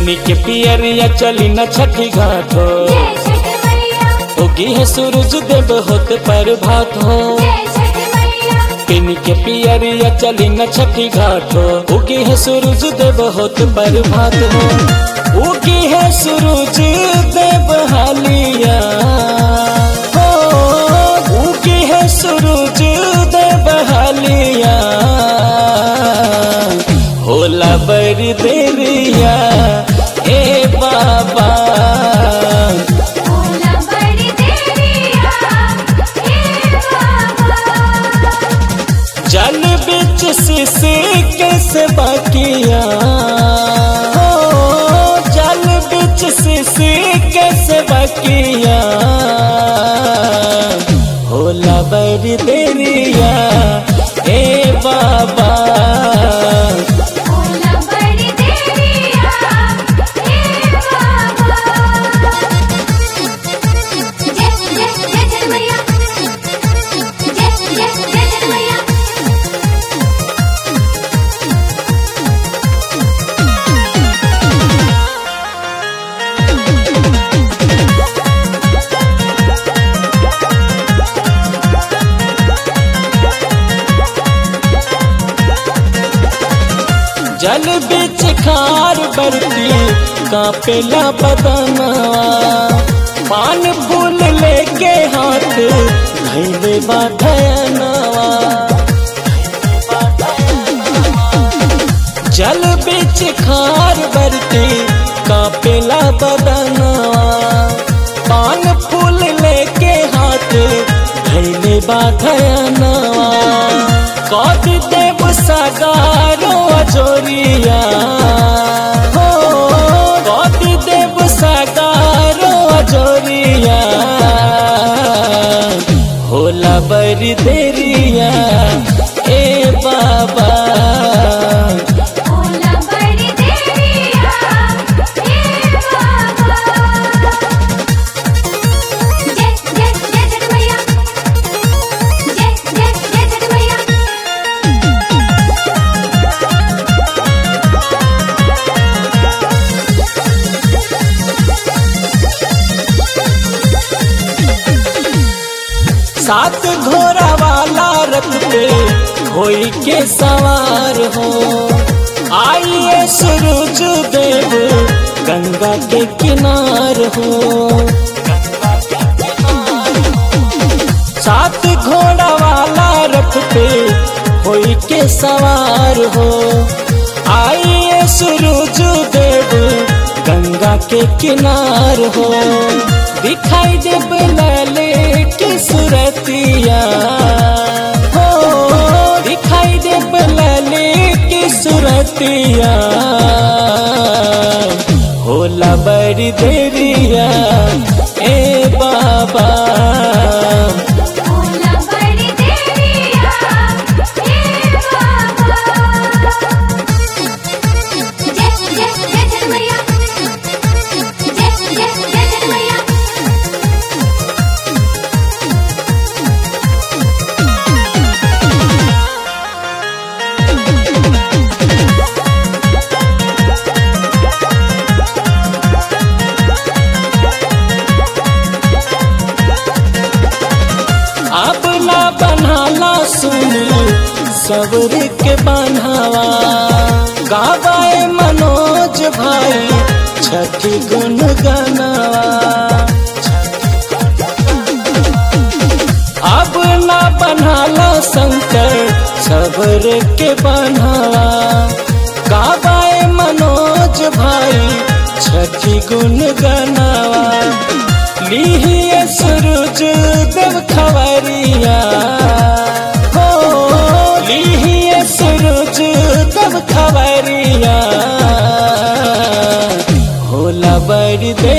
पेनी के पियरिया चली न छठी घाट हो जय छठ मैया उगी है सूरज देव होत पर भात हो जय छठ मैया पेनी के पियरिया चली न छठी घाट हो उगी है सूरज देव होत पर भात हो उगी है सूरज देव हालिया हो उगी है सूरज देव हालिया होला बड़ी देरिया ए बाबा भोला बड़ी देरिया हे बाबा जल बिच शिशि कैसे बाकिया हो जल बिच शिशि कैसे बाकिया होला बड़ी देरिया ए बाबा भोला बड़ी देरिया हे बाबा जय जय जय छठ मैया जय जय जय छठ मैया जल बिच खार बरती कापेला बदनवा पान फूल लेके हाथ धैले बाधनवा जल बिच खार बरती कापेला बदनवा पान फूल लेके हाथ धैले बाधनवा कद देव सगारो अजोरिया हो कद देव सगारो अजोरिया होला बड़ी देरिया ए बाबा भोला बड़ी देरिया हे बाबा जय जय जय छठ मैया जय जय जय छठ मैया सात घोड़ा वाला रथ पे होई के सवार हो आइए सूरज देव गंगा के किनार हो सात घोड़ा वाला रथ पे होई के सवार हो आइए सूरज देव गंगा के किनार हो दिखाई देव लाले की सुरतिया हो दिखाई देव लाले की सुरतिया होला बड़ी देरिया ए बाबा भोला बड़ी देरिया हे बाबा जय जय जय छठ मैया जय जय जय छठ मैया अब ना बनाला सुनी सबर के बनावा गावाए मनोज भाई छठी गुन गनावा अब ना बनाला शंकर सबर के बनावा गावाए मनोज भाई छठी गुन गनावा लीहिए सूरज देव खबरिया हो लीहिए सूरज देव खबरिया होला बड़ी दे